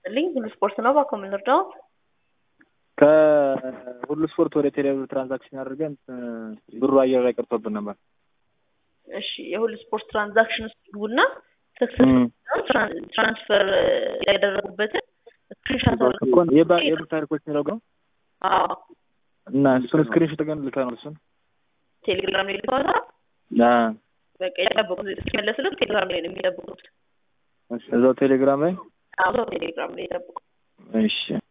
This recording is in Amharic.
ይስጥልኝ። ሁሉ ስፖርት ነው። እባክዎ ምን ልርዳው? ከሁሉ ስፖርት ወደ ቴሌብር ትራንዛክሽን አድርገን ብሩ አየር ላይ ቀርቶብን ነበር። እሺ የሁሉ ስፖርት ትራንዛክሽን ውስጥ ግቡና ሰክሰስ ትራንስፈር ያደረጉበትን ስክሪንሻት አድርጉ። እኮ የባ- የብር ታሪኮች የሚለው ነው አዎ እና እሱን ስክሪንሾት ግን ልከነው እሱን ቴሌግራም ላይ ልከዋል። አ፣ በቃ የጠበቁት እስኪመለስልን ቴሌግራም ላይ ነው የሚጠብቁት። እዛው ቴሌግራም ላይ አዎ ቴሌግራም ላይ ይጠብቁ። እሺ